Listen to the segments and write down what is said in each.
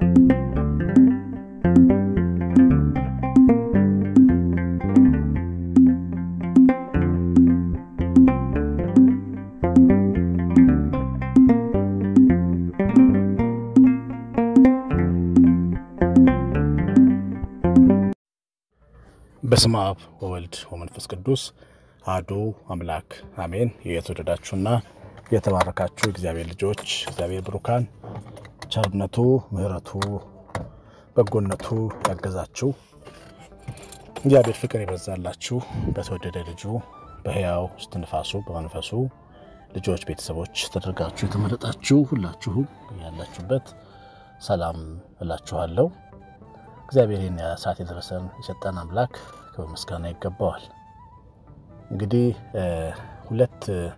በስመ አብ ወወልድ ወመንፈስ ቅዱስ አሐዱ አምላክ አሜን። የተወደዳችሁና የተባረካችሁ እግዚአብሔር ልጆች እግዚአብሔር ብሩካን ቸርነቱ፣ ምሕረቱ፣ በጎነቱ ያገዛችሁ እግዚአብሔር ፍቅር የበዛላችሁ በተወደደ ልጁ በሕያው እስትንፋሱ በመንፈሱ ልጆች ቤተሰቦች ተደርጋችሁ የተመረጣችሁ ሁላችሁም ያላችሁበት ሰላም እላችኋለሁ። እግዚአብሔር ይህን ሰዓት የደረሰን የሰጠን አምላክ ክብር ምስጋና ይገባዋል። እንግዲህ ሁለት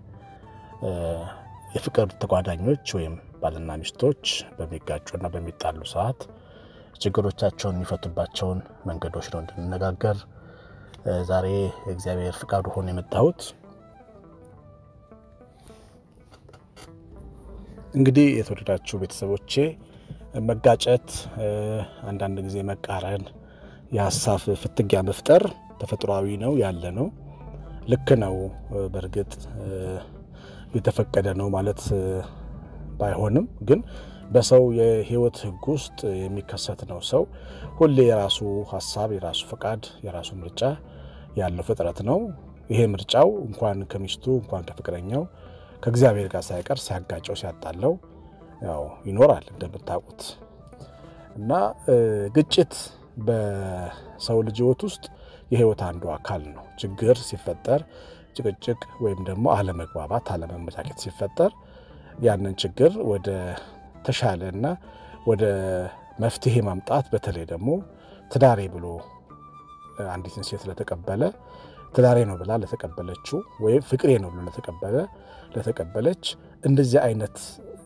የፍቅር ተጓዳኞች ወይም ባልና ሚስቶች በሚጋጩና በሚጣሉ ሰዓት ችግሮቻቸውን የሚፈቱባቸውን መንገዶች ነው እንድንነጋገር ዛሬ እግዚአብሔር ፍቃዱ ሆኖ የመጣሁት። እንግዲህ የተወደዳችሁ ቤተሰቦቼ መጋጨት፣ አንዳንድ ጊዜ መቃረን፣ የሀሳብ ፍትጊያ መፍጠር ተፈጥሯዊ ነው ያለ ነው። ልክ ነው። በእርግጥ የተፈቀደ ነው ማለት ባይሆንም ግን በሰው የሕይወት ሕግ ውስጥ የሚከሰት ነው። ሰው ሁሌ የራሱ ሀሳብ፣ የራሱ ፈቃድ፣ የራሱ ምርጫ ያለው ፍጥረት ነው። ይሄ ምርጫው እንኳን ከሚስቱ እንኳን ከፍቅረኛው ከእግዚአብሔር ጋር ሳይቀር ሲያጋጨው ሲያጣለው ያው ይኖራል እንደምታውቁት። እና ግጭት በሰው ልጅ ሕይወት ውስጥ የሕይወት አንዱ አካል ነው። ችግር ሲፈጠር ጭቅጭቅ ወይም ደግሞ አለመግባባት፣ አለመመቻቸት ሲፈጠር ያንን ችግር ወደ ተሻለ እና ወደ መፍትሄ ማምጣት በተለይ ደግሞ ትዳሬ ብሎ አንዲትን ሴት ለተቀበለ ትዳሬ ነው ብላ ለተቀበለችው ወይም ፍቅሬ ነው ብሎ ለተቀበለ ለተቀበለች እንደዚህ አይነት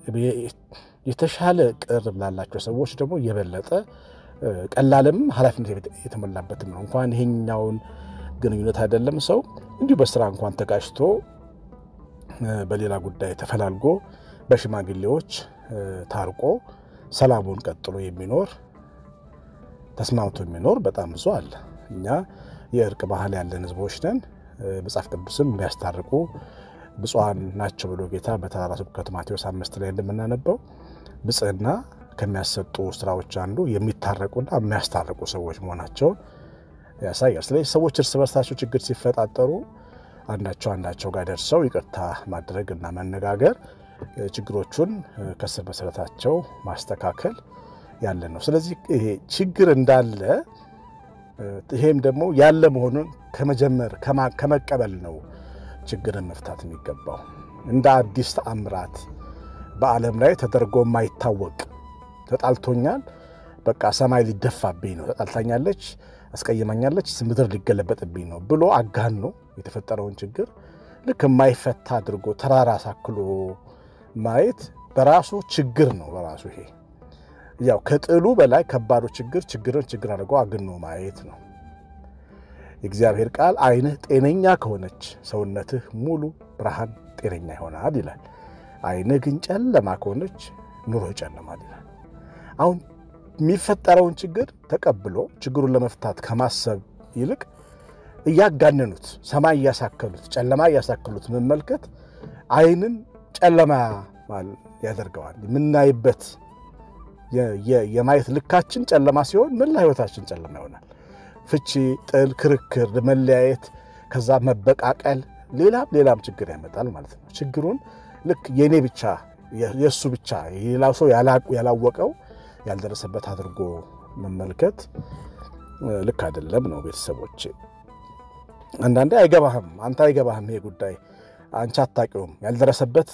የተሻለ ቅርብ ላላቸው ሰዎች ደግሞ የበለጠ ቀላልም ኃላፊነት የተሞላበትም ነው። እንኳን ይሄኛውን ግንኙነት አይደለም ሰው እንዲሁ በስራ እንኳን ተጋጭቶ በሌላ ጉዳይ ተፈላልጎ በሽማግሌዎች ታርቆ ሰላሙን ቀጥሎ የሚኖር ተስማምቶ የሚኖር በጣም ብዙ አለ። እኛ የእርቅ ባህል ያለን ሕዝቦች ነን። መጽሐፍ ቅዱስም የሚያስታርቁ ብፁዓን ናቸው ብሎ ጌታ በተራራ ስብከቱ ማቴዎስ አምስት ላይ እንደምናነበው ብጽዕና ከሚያሰጡ ስራዎች አንዱ የሚታረቁና የሚያስታርቁ ሰዎች መሆናቸውን ያሳያል። ስለዚህ ሰዎች እርስ በርሳቸው ችግር ሲፈጣጠሩ አንዳቸው አንዳቸው ጋር ደርሰው ይቅርታ ማድረግ እና መነጋገር ችግሮቹን ከስር መሰረታቸው ማስተካከል ያለ ነው። ስለዚህ ይሄ ችግር እንዳለ ይሄም ደግሞ ያለ መሆኑን ከመጀመር ከመቀበል ነው ችግርን መፍታት የሚገባው። እንደ አዲስ ተአምራት በዓለም ላይ ተደርጎ የማይታወቅ ተጣልቶኛል፣ በቃ ሰማይ ሊደፋብኝ ነው፣ ተጣልታኛለች፣ አስቀይመኛለች፣ ምድር ሊገለበጥብኝ ነው ብሎ አጋኖ የተፈጠረውን ችግር ልክ የማይፈታ አድርጎ ተራራ ሳክሎ ማየት በራሱ ችግር ነው። በራሱ ይሄ ያው ከጥሉ በላይ ከባዱ ችግር ችግርን ችግር አድርጎ አግኖ ማየት ነው። የእግዚአብሔር ቃል ዓይንህ ጤነኛ ከሆነች ሰውነትህ ሙሉ ብርሃን ጤነኛ ይሆናል ይላል። ዓይንህ ግን ጨለማ ከሆነች ኑሮ ይጨልማል ይላል። አሁን የሚፈጠረውን ችግር ተቀብሎ ችግሩን ለመፍታት ከማሰብ ይልቅ እያጋነኑት ሰማይ እያሳከሉት ጨለማ እያሳከሉት መመልከት ዓይንን ጨለማ ያደርገዋል። የምናይበት የማየት ልካችን ጨለማ ሲሆን መላ ሕይወታችን ጨለማ ይሆናል። ፍቺ፣ ጥል፣ ክርክር፣ መለያየት፣ ከዛ መበቃቀል፣ ሌላም ሌላም ችግር ያመጣል ማለት ነው። ችግሩን ልክ የእኔ ብቻ የእሱ ብቻ የሌላው ሰው ያላወቀው ያልደረሰበት አድርጎ መመልከት ልክ አይደለም ነው። ቤተሰቦች አንዳንዴ አይገባህም፣ አንተ አይገባህም፣ ይሄ ጉዳይ አንቺ አታውቂውም፣ ያልደረሰበት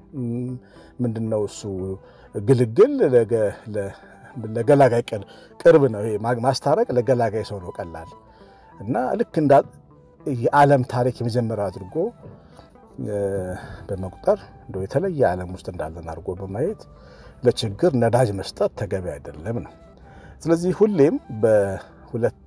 ምንድን ነው እሱ ግልግል ለገላጋይ ቅርብ ነው። ይሄ ማስታረቅ ለገላጋይ ሰው ነው ቀላል እና ልክ እንዳ የዓለም ታሪክ የመጀመሪያው አድርጎ በመቁጠር እንደው የተለየ ዓለም ውስጥ እንዳለን አድርጎ በማየት ለችግር ነዳጅ መስጠት ተገቢ አይደለም ነው። ስለዚህ ሁሌም በሁለት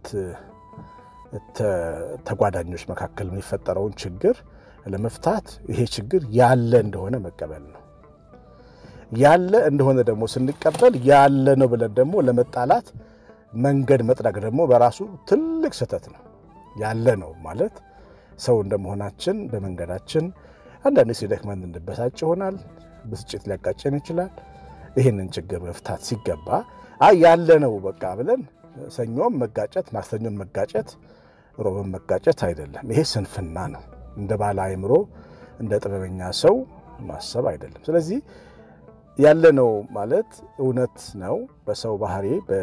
ተጓዳኞች መካከል የሚፈጠረውን ችግር ለመፍታት ይሄ ችግር ያለ እንደሆነ መቀበል ነው። ያለ እንደሆነ ደግሞ ስንቀበል ያለ ነው ብለን ደግሞ ለመጣላት መንገድ መጥረግ ደግሞ በራሱ ትልቅ ስህተት ነው። ያለ ነው ማለት ሰው እንደመሆናችን በመንገዳችን አንዳንድ ሲደክመን እንበሳጭ ይሆናል። ብስጭት ሊያጋጨን ይችላል። ይህንን ችግር መፍታት ሲገባ አይ ያለ ነው በቃ ብለን ሰኞም መጋጨት፣ ማክሰኞም መጋጨት፣ ሮብም መጋጨት አይደለም። ይሄ ስንፍና ነው። እንደ ባለ አእምሮ እንደ ጥበበኛ ሰው ማሰብ አይደለም። ስለዚህ ያለ ነው ማለት እውነት ነው። በሰው ባህሪ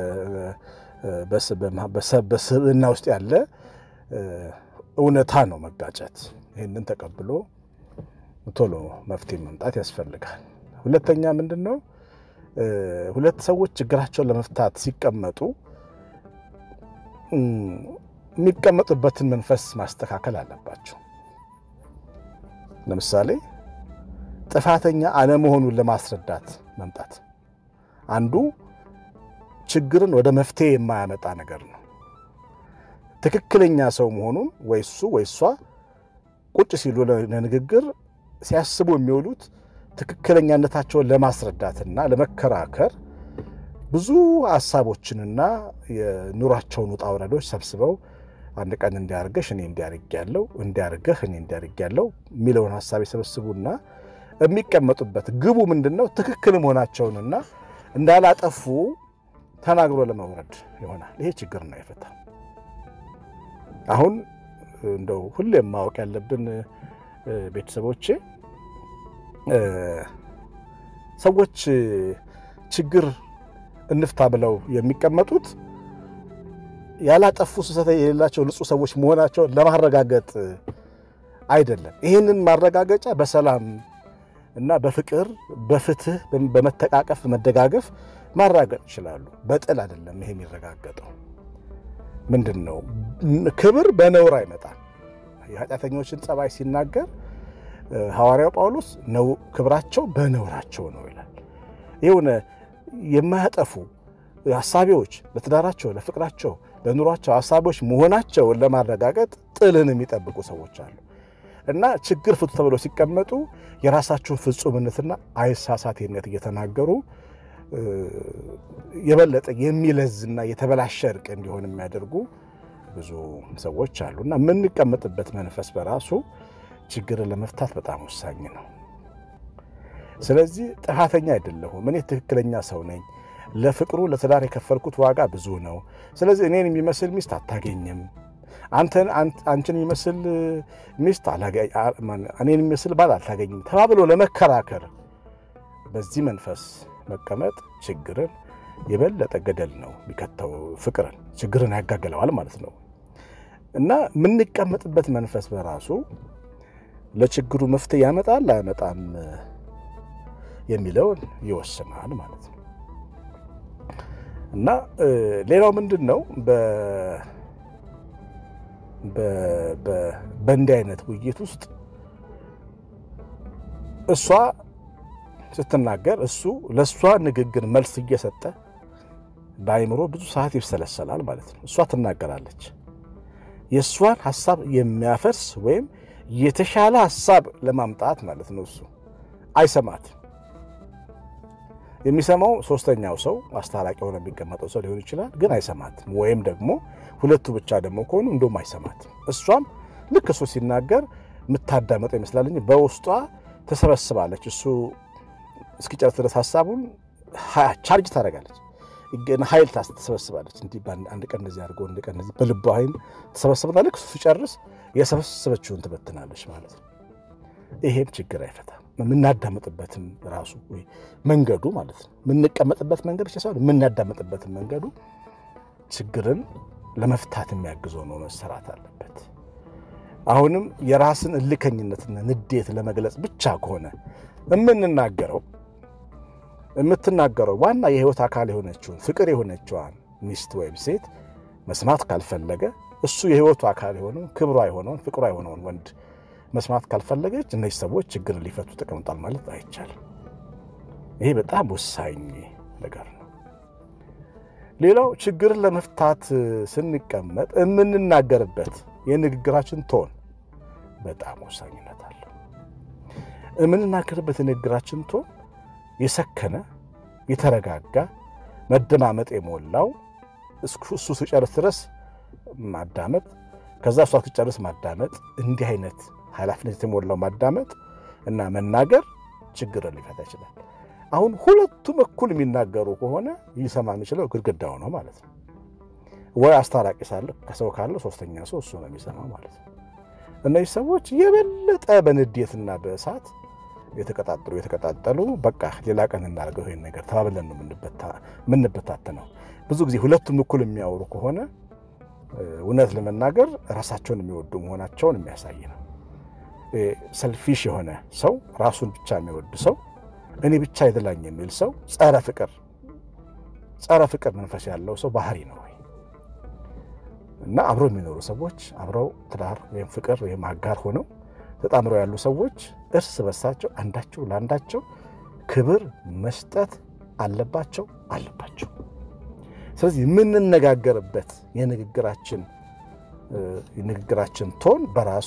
በስብዕና ውስጥ ያለ እውነታ ነው መጋጨት። ይህንን ተቀብሎ ቶሎ መፍትሄ መምጣት ያስፈልጋል። ሁለተኛ ምንድን ነው? ሁለት ሰዎች ችግራቸውን ለመፍታት ሲቀመጡ የሚቀመጡበትን መንፈስ ማስተካከል አለባቸው። ለምሳሌ ጥፋተኛ አለመሆኑን ለማስረዳት መምጣት አንዱ ችግርን ወደ መፍትሄ የማያመጣ ነገር ነው። ትክክለኛ ሰው መሆኑን ወይ እሱ ወይ እሷ ቁጭ ሲሉ ለንግግር ሲያስቡ የሚውሉት ትክክለኛነታቸውን ለማስረዳትና ለመከራከር ብዙ ሀሳቦችንና የኑሯቸውን ውጣ ውረዶች ሰብስበው አንድ ቀን እንዲያርገሽ እኔ እንዲያርግ ያለው እንዲያርገህ እኔ እንዲያርግ ያለው የሚለውን ሀሳብ የሰበስቡና የሚቀመጡበት ግቡ ምንድን ነው? ትክክል መሆናቸውንና እንዳላጠፉ ተናግሮ ለመውረድ ይሆናል። ይሄ ችግር ነው የፈታ አሁን እንደው ሁሌም ማወቅ ያለብን ቤተሰቦቼ ሰዎች ችግር እንፍታ ብለው የሚቀመጡት ያላጠፉ ስህተት የሌላቸው ንጹሕ ሰዎች መሆናቸውን ለማረጋገጥ አይደለም። ይህንን ማረጋገጫ በሰላም እና በፍቅር በፍትህ በመተቃቀፍ መደጋገፍ ማራገጥ ይችላሉ። በጥል አይደለም ይሄ የሚረጋገጠው። ምንድን ነው ክብር በነውር አይመጣም። የኃጢአተኞችን ጸባይ ሲናገር ሐዋርያው ጳውሎስ ነው ክብራቸው በነውራቸው ነው ይላል። የሆነ የማያጠፉ ሀሳቢዎች ለትዳራቸው፣ ለፍቅራቸው፣ ለኑሯቸው ሀሳቢዎች መሆናቸውን ለማረጋገጥ ጥልን የሚጠብቁ ሰዎች አሉ እና ችግር ፍቱ ተብለው ሲቀመጡ የራሳቸውን ፍጹምነትና አይሳሳቴነት እየተናገሩ የበለጠ የሚለዝና የተበላሸ እርቅ እንዲሆን የሚያደርጉ ብዙ ሰዎች አሉ እና የምንቀመጥበት መንፈስ በራሱ ችግርን ለመፍታት በጣም ወሳኝ ነው። ስለዚህ ጥፋተኛ አይደለሁም፣ እኔ ትክክለኛ ሰው ነኝ። ለፍቅሩ ለትዳር የከፈልኩት ዋጋ ብዙ ነው። ስለዚህ እኔን የሚመስል ሚስት አታገኝም፣ አንተን አንቺን የሚመስል ሚስት እኔን የሚመስል ባል አታገኝም ተባብሎ ለመከራከር በዚህ መንፈስ መቀመጥ ችግርን የበለጠ ገደል ነው የሚከተው። ፍቅርን ችግርን ያጋግለዋል ማለት ነው እና የምንቀመጥበት መንፈስ በራሱ ለችግሩ መፍትሄ ያመጣል አያመጣም የሚለውን ይወስናል ማለት ነው እና ሌላው ምንድን ነው በእንዲህ አይነት ውይይት ውስጥ እሷ ስትናገር እሱ ለእሷ ንግግር መልስ እየሰጠ በአይምሮ ብዙ ሰዓት ይብሰለሰላል ማለት ነው። እሷ ትናገራለች። የእሷን ሀሳብ የሚያፈርስ ወይም የተሻለ ሀሳብ ለማምጣት ማለት ነው። እሱ አይሰማት። የሚሰማው ሶስተኛው ሰው አስታራቂ ሆነ የሚቀመጠው ሰው ሊሆን ይችላል፣ ግን አይሰማትም። ወይም ደግሞ ሁለቱ ብቻ ደግሞ ከሆኑ እንደውም አይሰማትም። እሷም ልክ እሱ ሲናገር የምታዳመጠው ይመስላል እንጂ በውስጧ ተሰበስባለች። እሱ እስኪጨርስ ድረስ ሀሳቡን ቻርጅ ታደርጋለች፣ ኃይል ተሰበስባለች። እንዲህ አንድ ቀን እንደዚህ አድርጎ አንድ ቀን እንደዚህ በልቧ ኃይል ተሰበስብና ልክ እሱ ሲጨርስ የሰበሰበችውን ትበትናለች ማለት ነው። ይሄም ችግር አይፈታም። የምናዳምጥበትም ራሱ መንገዱ ማለት ነው። የምንቀመጥበት መንገድ ብቻ ሳይሆን የምናዳምጥበትን መንገዱ ችግርን ለመፍታት የሚያግዘው ነው መሰራት አለበት። አሁንም የራስን እልከኝነትና ንዴት ለመግለጽ ብቻ ከሆነ የምንናገረው የምትናገረው ዋና የህይወት አካል የሆነችውን ፍቅር የሆነችዋን ሚስት ወይም ሴት መስማት ካልፈለገ እሱ የህይወቱ አካል የሆነውን ክብሯ የሆነውን ፍቅሯ የሆነውን ወንድ መስማት ካልፈለገች እነዚህ ሰዎች ችግር ሊፈቱ ተቀምጧል ማለት አይቻልም። ይሄ በጣም ወሳኝ ነገር ነው። ሌላው ችግርን ለመፍታት ስንቀመጥ የምንናገርበት የንግግራችን ቶን በጣም ወሳኝነት አለው። የምንናገርበት የንግግራችን ቶን የሰከነ የተረጋጋ መደማመጥ የሞላው እሱ ሲጨርስ ድረስ ማዳመጥ፣ ከዛ እሷ ሲጨርስ ማዳመጥ፣ እንዲህ አይነት ኃላፊነት የተሞላው ማዳመጥ እና መናገር ችግርን ሊፈታ ይችላል። አሁን ሁለቱም እኩል የሚናገሩ ከሆነ ሊሰማ የሚችለው ግድግዳው ነው ማለት ነው። ወይ አስታራቂ ሳለ ከሰው ካለ ሶስተኛ ሰው እሱ ነው የሚሰማው ማለት ነው። እነዚህ ሰዎች የበለጠ በንዴትና በእሳት የተቀጣጠሉ የተቀጣጠሉ በቃ ሌላ ቀን እናደርገው ይሄን ነገር ተባብለን ነው የምንበታተነው። ብዙ ጊዜ ሁለቱም እኩል የሚያወሩ ከሆነ እውነት ለመናገር ራሳቸውን የሚወዱ መሆናቸውን የሚያሳይ ነው። ሰልፊሽ የሆነ ሰው ራሱን ብቻ የሚወድ ሰው እኔ ብቻ ይደላኝ የሚል ሰው ጸረ ፍቅር ጸረ ፍቅር መንፈስ ያለው ሰው ባህሪ ነው ወይ እና አብረው የሚኖሩ ሰዎች አብረው ትዳር ወይም ፍቅር ወይም አጋር ሆነው ተጣምረው ያሉ ሰዎች እርስ በርሳቸው አንዳቸው ለአንዳቸው ክብር መስጠት አለባቸው አለባቸው። ስለዚህ የምንነጋገርበት የንግግራችን የንግግራችን ቶን በራሱ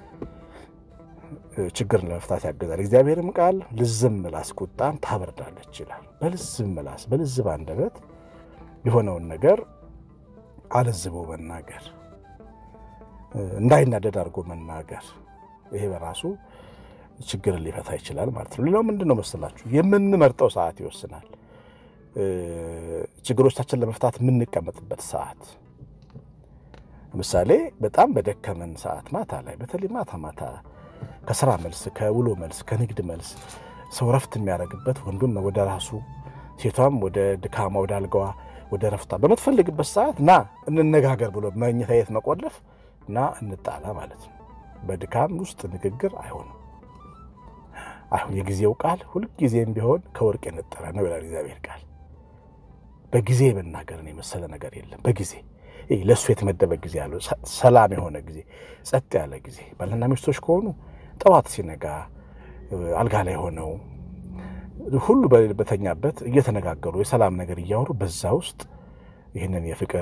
ችግርን ለመፍታት ያገዛል። እግዚአብሔርም ቃል ልዝብ ምላስ ቁጣን ታበርዳለች ይላል። በልዝብ ምላስ በልዝብ አንደበት የሆነውን ነገር አለዝቦ መናገር፣ እንዳይናደድ አድርጎ መናገር፣ ይሄ በራሱ ችግርን ሊፈታ ይችላል ማለት ነው። ሌላው ምንድን ነው መሰላችሁ? የምንመርጠው ሰዓት ይወስናል። ችግሮቻችን ለመፍታት የምንቀመጥበት ሰዓት ለምሳሌ በጣም በደከመን ሰዓት ማታ ላይ በተለይ ማታ ማታ ከስራ መልስ፣ ከውሎ መልስ፣ ከንግድ መልስ ሰው ረፍት የሚያደርግበት ወንዱም ወደ ራሱ ሴቷም ወደ ድካማ ወደ አልጋዋ ወደ ረፍቷ በምትፈልግበት ሰዓት ና እንነጋገር ብሎ መኝታ ቤት መቆለፍ ና እንጣላ ማለት ነው። በድካም ውስጥ ንግግር አይሆንም። አሁን የጊዜው ቃል ሁልጊዜም ቢሆን ከወርቅ የነጠረ ነው ይላል እግዚአብሔር ቃል። በጊዜ መናገርን የመሰለ ነገር የለም። በጊዜ ለእሱ የተመደበ ጊዜ ያለው ሰላም የሆነ ጊዜ፣ ጸጥ ያለ ጊዜ ባልና ሚስቶች ከሆኑ ጠዋት ሲነጋ አልጋ ላይ ሆነው ሁሉ በተኛበት እየተነጋገሩ የሰላም ነገር እያወሩ በዛ ውስጥ ይህንን የፍቅር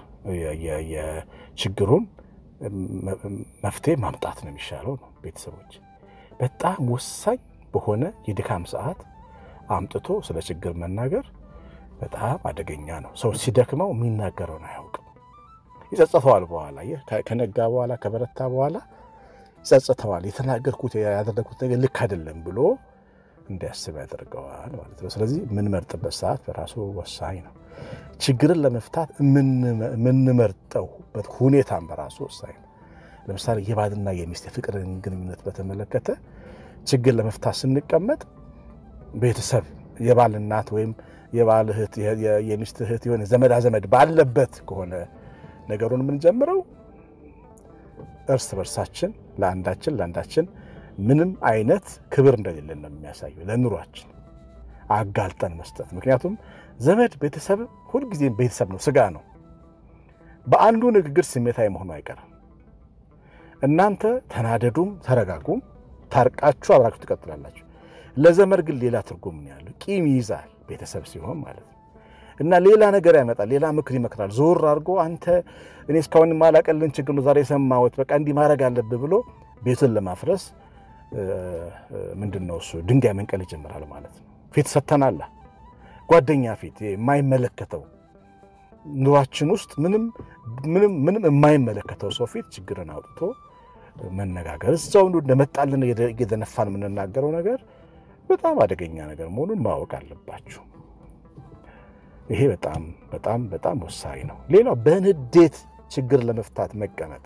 የችግሩን መፍትሄ ማምጣት ነው የሚሻለው ነው። ቤተሰቦች በጣም ወሳኝ በሆነ የድካም ሰዓት አምጥቶ ስለ ችግር መናገር በጣም አደገኛ ነው። ሰው ሲደክመው የሚናገረውን አያውቅም። ይጸጽተዋል። በኋላ ከነጋ በኋላ ከበረታ በኋላ ይጸጽተዋል። የተናገርኩት ያደረግኩት ነገር ልክ አይደለም ብሎ እንዲያስብ ያደርገዋል ማለት ነው። ስለዚህ የምንመርጥበት ሰዓት በራሱ ወሳኝ ነው። ችግርን ለመፍታት የምንመርጠውበት ሁኔታም በራሱ ወሳኝ ነው። ለምሳሌ የባልና የሚስት የፍቅርን ግንኙነት በተመለከተ ችግር ለመፍታት ስንቀመጥ ቤተሰብ የባል እናት ወይም የባል እህት፣ የሚስት እህት የሆነ ዘመዳ ዘመድ ባለበት ከሆነ ነገሩን የምንጀምረው እርስ በርሳችን ለአንዳችን ለአንዳችን ምንም አይነት ክብር እንደሌለን ነው የሚያሳየው። ለኑሯችን አጋልጠን መስጠት። ምክንያቱም ዘመድ ቤተሰብ ሁልጊዜም ቤተሰብ ነው፣ ስጋ ነው። በአንዱ ንግግር ስሜታዊ መሆኑ አይቀርም። እናንተ ተናደዱም ተረጋጉም ታርቃችሁ አብራችሁ ትቀጥላላችሁ። ለዘመድ ግን ሌላ ትርጉም ነው ያለው። ቂም ይይዛል ቤተሰብ ሲሆን ማለት ነው። እና ሌላ ነገር ያመጣል፣ ሌላ ምክር ይመክራል። ዞር አድርጎ አንተ እኔ እስካሁን ማላቀልን ችግር ነው ዛሬ የሰማሁት፣ በቃ እንዲህ ማድረግ አለብህ ብሎ ቤቱን ለማፍረስ ምንድን ነው እሱ ድንጋይ መንቀል ይጀምራል ማለት ነው። ፊት ሰተናላ ጓደኛ ፊት የማይመለከተው ኑሯችን ውስጥ ምንም ምንም ምንም የማይመለከተው ሰው ፊት ችግርን አውጥቶ መነጋገር እዛው እንደመጣልን እየደነፋን የምንናገረው ነገር በጣም አደገኛ ነገር መሆኑን ማወቅ አለባችሁ። ይሄ በጣም በጣም በጣም ወሳኝ ነው። ሌላው በንዴት ችግር ለመፍታት መቀመጥ።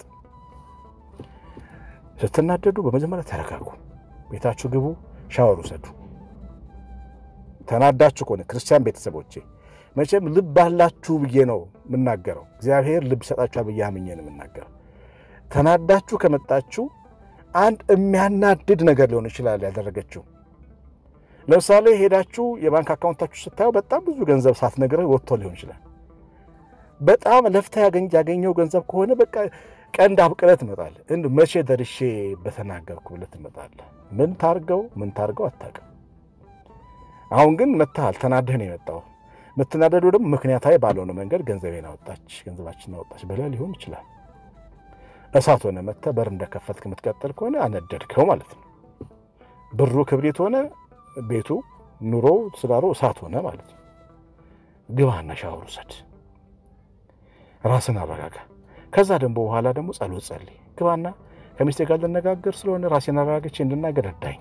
ስትናደዱ በመጀመሪያ ተረጋጉ፣ ቤታችሁ ግቡ፣ ሻወር ውሰዱ። ተናዳችሁ ከሆነ ክርስቲያን ቤተሰቦቼ መቼም ልብ አላችሁ ብዬ ነው የምናገረው። እግዚአብሔር ልብ ይሰጣችኋል ብዬ አምኜ ነው የምናገረው። ተናዳችሁ ከመጣችሁ አንድ የሚያናድድ ነገር ሊሆን ይችላል ያደረገችው። ለምሳሌ ሄዳችሁ የባንክ አካውንታችሁ ስታየው በጣም ብዙ ገንዘብ ሳትነግረህ ወጥቶ ሊሆን ይችላል። በጣም ለፍታ ያገኘው ገንዘብ ከሆነ በቃ ቀንድ አብቅለህ ትመጣለህ። እንደ መቼ ደርሼ በተናገርኩ ብለህ ትመጣለህ። ምን ታርገው ምን ታርገው አታውቅም። አሁን ግን መጥተሃል፣ ተናደህ ነው የመጣው። የምትናደዱ ደግሞ ምክንያታዊ ባልሆነ መንገድ ገንዘቤን አወጣች፣ ገንዘባችን አወጣች ብለህ ሊሆን ይችላል። እሳት ሆነ መጥተህ በር እንደከፈትክ የምትቀጥል ከሆነ አነደድከው ማለት ነው። ብሩ ክብሪት ሆነ ቤቱ ኑሮ ትዳሩ እሳት ሆነ ማለት ነው። ግባና ሻወር ውሰድ፣ ራስን አረጋጋ። ከዛ ደግሞ በኋላ ደግሞ ጸሎት ጸልይ። ግባና ከሚስቴ ጋር ልነጋገር ስለሆነ ራሴን አረጋግቼ እንድናገር እርዳኝ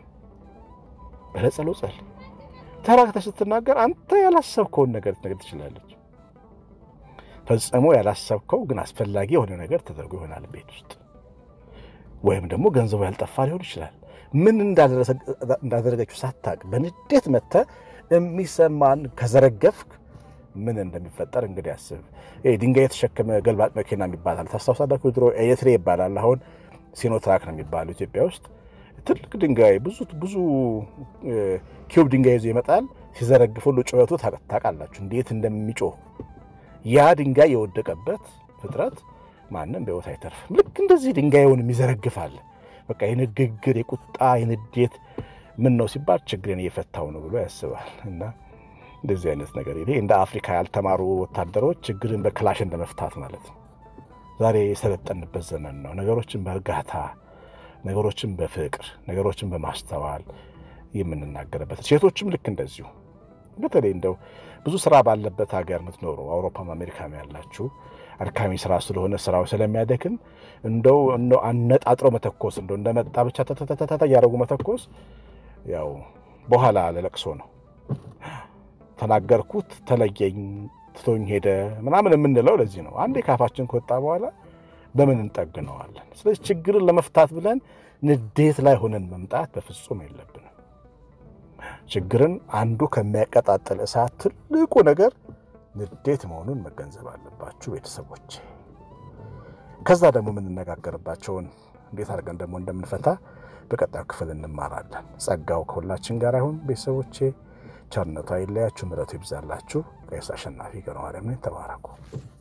ብለህ ጸሎት ጸልይ። ተረጋግተህ ስትናገር አንተ ያላሰብከውን ነገር ልትነግር ትችላለች። ፈጽሞ ያላሰብከው ግን አስፈላጊ የሆነ ነገር ተደርጎ ይሆናል ቤት ውስጥ ወይም ደግሞ ገንዘቡ ያልጠፋ ሊሆን ይችላል። ምን እንዳደረገችው ሳታቅ በንዴት መጥተህ የሚሰማን ከዘረገፍክ ምን እንደሚፈጠር እንግዲህ አስብ። ድንጋይ የተሸከመ ገልባጭ መኪና ይባላል። ታስታውሳላችሁ? ድሮ ኤሌትሬ ይባላል። አሁን ሲኖትራክ ነው የሚባለው ኢትዮጵያ ውስጥ ትልቅ ድንጋይ ብዙ ብዙ ኪዩብ ድንጋይ ይዞ ይመጣል። ሲዘረግፍ ሁሉ ጩኸቱ ታውቃላችሁ እንዴት እንደሚጮህ። ያ ድንጋይ የወደቀበት ፍጥረት ማንም በሕይወት አይተርፍም። ልክ እንደዚህ ድንጋዩን የሚዘረግፋል። በቃ የንግግር የቁጣ የንዴት ምን ነው ሲባል ችግርን እየፈታው ነው ብሎ ያስባል። እና እንደዚህ አይነት ነገር ይሄ እንደ አፍሪካ ያልተማሩ ወታደሮች ችግርን በክላሽ እንደ መፍታት ማለት ነው። ዛሬ የሰለጠንበት ዘመን ነው። ነገሮችን በእርጋታ ነገሮችን በፍቅር ነገሮችን በማስተዋል የምንናገርበት ሴቶችም ልክ እንደዚሁ በተለይ እንደው ብዙ ስራ ባለበት ሀገር የምትኖሩ አውሮፓም አሜሪካም ያላችሁ አድካሚ ስራ ስለሆነ ስራው ስለሚያደክም እንደው አነጣጥሮ መተኮስ እንደው እንደመጣ ብቻ ተተተተተ እያደረጉ መተኮስ ያው በኋላ ለለቅሶ ነው። ተናገርኩት፣ ተለየኝ፣ ትቶኝ ሄደ ምናምን የምንለው ለዚህ ነው። አንዴ ካፋችን ከወጣ በኋላ በምን እንጠግነዋለን? ስለዚህ ችግርን ለመፍታት ብለን ንዴት ላይ ሆነን መምጣት በፍጹም የለብንም። ችግርን አንዱ ከሚያቀጣጥል እሳት ትልቁ ነገር ንዴት መሆኑን መገንዘብ አለባችሁ ቤተሰቦች። ከዛ ደግሞ የምንነጋገርባቸውን እንዴት አድርገን ደግሞ እንደምንፈታ በቀጣዩ ክፍል እንማራለን። ጸጋው ከሁላችን ጋር ይሁን ቤተሰቦቼ። ቸርነቱ አይለያችሁ፣ ምሕረቱ ይብዛላችሁ። ቀሲስ አሸናፊ ገብረማርያም ነኝ። ተባረኩ።